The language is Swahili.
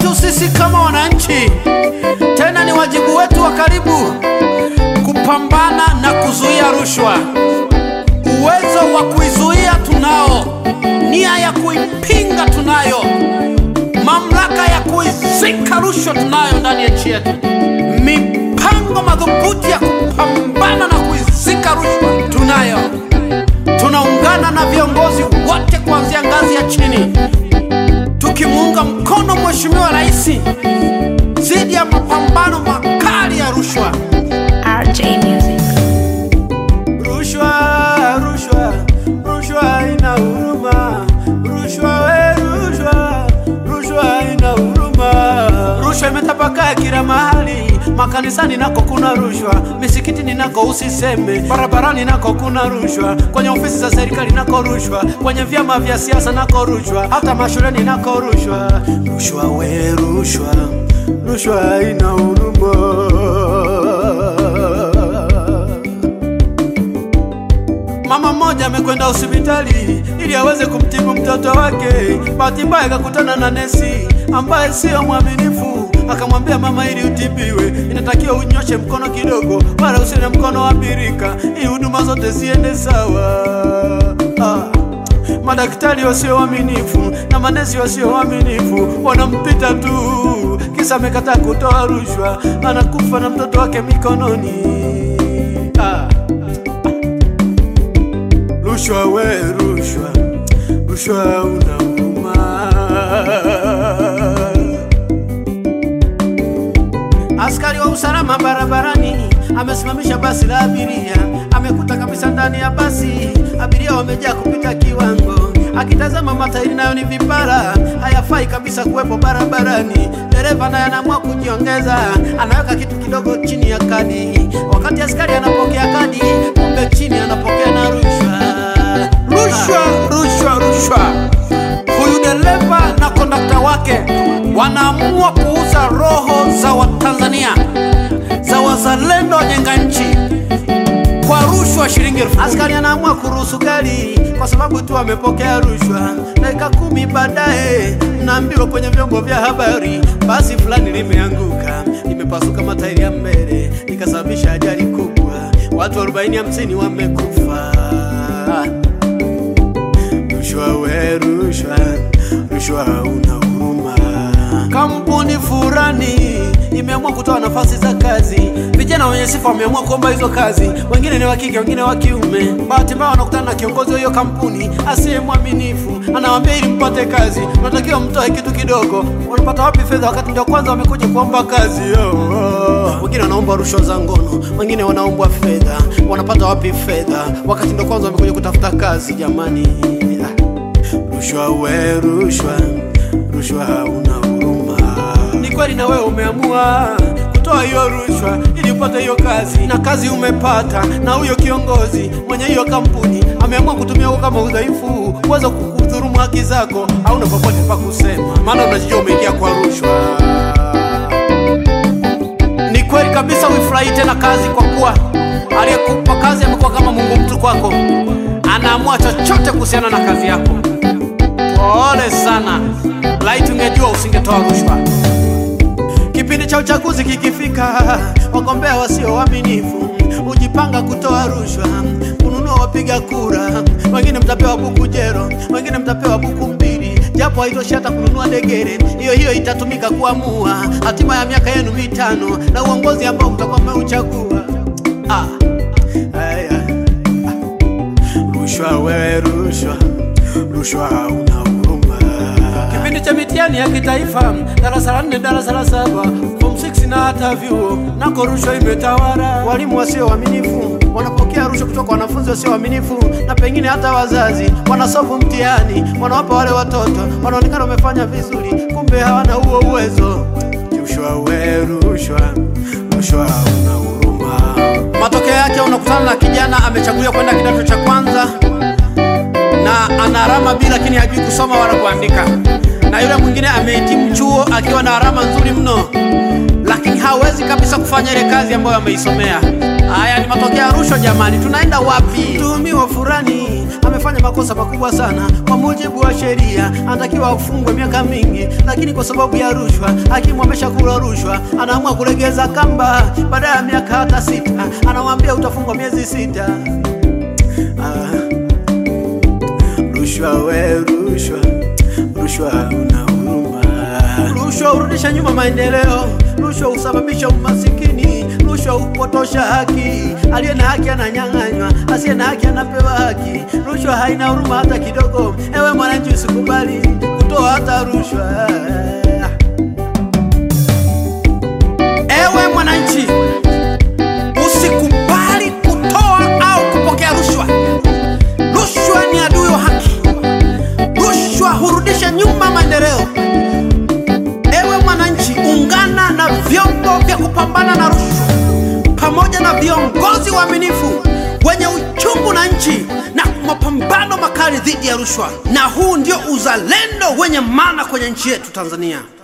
wetu sisi kama wananchi, tena ni wajibu wetu wa karibu kupambana na kuzuia rushwa. Uwezo wa kuizuia tunao, nia ya kuipinga tunayo, mamlaka ya kuizika rushwa tunayo ndani ya nchi yetu, mipango madhubuti ya kupambana na kuizika rushwa tunayo. Tunaungana na viongozi wote kuanzia ngazi ya chini, tukimuunga mkono Mheshimiwa Rais dhidi ya mapambano makali ya rushwa. RJ Music. Rushwa, rushwa, rushwa ina huruma. Rushwa we, rushwa, rushwa ina huruma. Rushwa imetapakaa kila mahali, makanisani nako kuna rushwa, misikitini nako usiseme, barabarani nako kuna rushwa, kwenye ofisi za serikali nako rushwa, kwenye vyama vya siasa nako rushwa, hata mashuleni nako rushwa. Rushwa we, rushwa, rushwa ina huruma. Mama mmoja amekwenda hospitali ili aweze kumtibu mtoto wake. Bahati mbaya akakutana na nesi ambaye sio mwaminifu, akamwambia mama, ili utibiwe inatakiwa unyoshe mkono kidogo, wala usiwe na mkono wa birika, ili huduma zote ziende sawa. Ah. Madaktari wasio waaminifu na manesi wasio waaminifu wanampita tu, kisa amekataa kutoa rushwa, anakufa na mtoto wake mikononi. Ah. Rushwa we, rushwa, rushwa una huruma. Askari wa usalama barabarani amesimamisha basi la abiria, amekuta kabisa ndani ya basi abiria wamejaa kupita kiwango. Akitazama matairi nayo ni vipara, hayafai kabisa kuwepo barabarani. Dereva naye anaamua kujiongeza, anaweka kitu kidogo chini ya kadi. Wakati askari anapokea kadi, kumbe chini anapokea na rushwa. Rushwa, rushwa, rushwa. Huyu dereva na kondakta wake wanaamua kuuza roho za Watanzania, za wazalendo wajenga nchi kwa rushwa shilingi elfu kumi. Askari anaamua kuruhusu gari kwa sababu tu amepokea rushwa. Dakika kumi baadaye naambiwa kwenye vyombo vya habari basi fulani limeanguka, limepasuka matairi ya mbele, likasababisha ajali kubwa, watu 40 50 wamekufa. Rushwa we, rushwa, rushwa una huruma. Kampuni fulani imeamua kutoa nafasi za kazi, vijana wenye sifa wameamua kuomba hizo kazi, wengine ni wa kike, wengine wa kiume. Bahati mbaya wanakutana na kiongozi wa hiyo kampuni asiye mwaminifu, anawaambia ili mpate kazi unatakiwa mtoe kitu kidogo. Wanapata wapi fedha wakati ndio kwanza wamekuja kuomba kazi? Oh, oh. Wengine wanaomba rushwa za ngono, wengine wanaomba fedha. Wanapata wapi fedha wakati ndio kwanza wamekuja kutafuta kazi? Jamani, ah. Rushwa we, rushwa, rushwa una huruma. Ni kweli na wewe umeamua kutoa hiyo rushwa ili upate hiyo kazi, na kazi umepata, na huyo kiongozi mwenye hiyo kampuni ameamua kutumia huo kama udhaifu uweza kukudhurumu haki zako, hauna popote pa kusema, maana unajijua umeingia kwa rushwa. Ni kweli kabisa, uifurahi tena kazi, kwa kuwa aliyekupa kazi amekuwa kama Mungu mtu kwako, anaamua chochote kuhusiana na kazi yako. Pole sana, laiti ungejua usingetoa rushwa. Kipindi cha uchaguzi kikifika, wagombea wasio waaminifu hujipanga kutoa rushwa, kununua wapiga kura. Wengine mtapewa buku jero, wengine mtapewa buku mbili, japo haitoshi hata kununua degere. Hiyo hiyo itatumika kuamua hatima ya miaka yenu mitano na uongozi ambao mtakuwa mmeuchagua. Ah, aya, rushwa wewe, rushwa, rushwa una huruma. Kipindi cha mitihani ya kitaifa, darasa la nne, darasa la saba, form 6 na hata vyuo, nako rushwa imetawala. Walimu wasio waaminifu wanapokea rushwa kutoka kwa wanafunzi wasio waaminifu, na pengine hata wazazi wanasofu mtihani, wanawapa wale watoto wanaonekana wamefanya vizuri, kumbe hawana huo uwezo. Rushwa we, rushwa, rushwa una huruma. Matokeo yake unakutana na kijana amechaguliwa kwenda kidato cha kwanza na ana alama B lakini hajui kusoma wala kuandika, na yule mwingine amehitimu chuo akiwa na alama nzuri mno, lakini hawezi kabisa kufanya ile kazi ambayo ameisomea. Haya ni matokeo ya rushwa jamani, tunaenda wapi? Mtuhumiwa fulani amefanya makosa makubwa sana. Kwa mujibu wa sheria, anatakiwa afungwe miaka mingi, lakini kwa sababu ya rushwa, hakimu ameshakula rushwa, anaamua kulegeza kamba. Baada ya miaka hata sita, anamwambia utafungwa miezi sita. Ah, rushwa we, rushwa, rushwa una huruma. Rushwa hurudisha nyuma maendeleo, rushwa husababisha umasikini, rushwa hupotosha haki. Aliye na haki ananyang'anywa, asiye na haki anapewa haki. Rushwa haina huruma hata kidogo. Ewe mwananchi, usikubali kutoa hata rushwa. Ewe mwananchi, usikubali kutoa au kupokea rushwa. Rushwa ni adui wa haki. Rushwa hurudisha nyuma maendeleo. Ewe mwananchi, ungana na vyombo vya kupambana na rushwa pamoja na viongozi waaminifu wenye uchungu na nchi na mapambano makali dhidi ya rushwa, na huu ndio uzalendo wenye maana kwenye nchi yetu Tanzania.